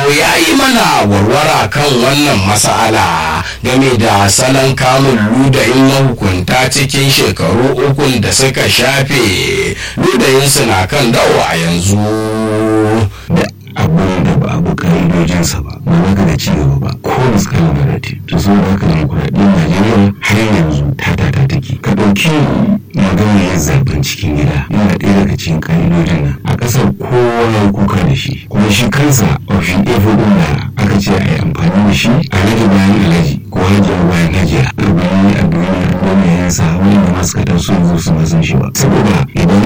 ya yi mana warwara kan wannan mas'ala game da salon kamun ludayin mahukunta cikin shekaru ukun da suka shafe ludayinsu na kan dawo a yanzu da abin da ba abu ka'idojinsa ba ba za ka da ci gaba ba ko miskalin narrative to sun da haka demokuraɗiyyar najeriya har yanzu ta tata take ka ɗauki maganar yin zaben cikin gida yana ɗaya daga cikin ka'idojin nan a ƙasar kowa ya kuka da shi kuma shi kansa ofin efo ɗin da aka ce a yi amfani da shi a rage bayan alaji ko hajiyar bayan hajiya a bayan a duniya wani yansa wani da masu kaɗan su yanzu su masun shi ba saboda idan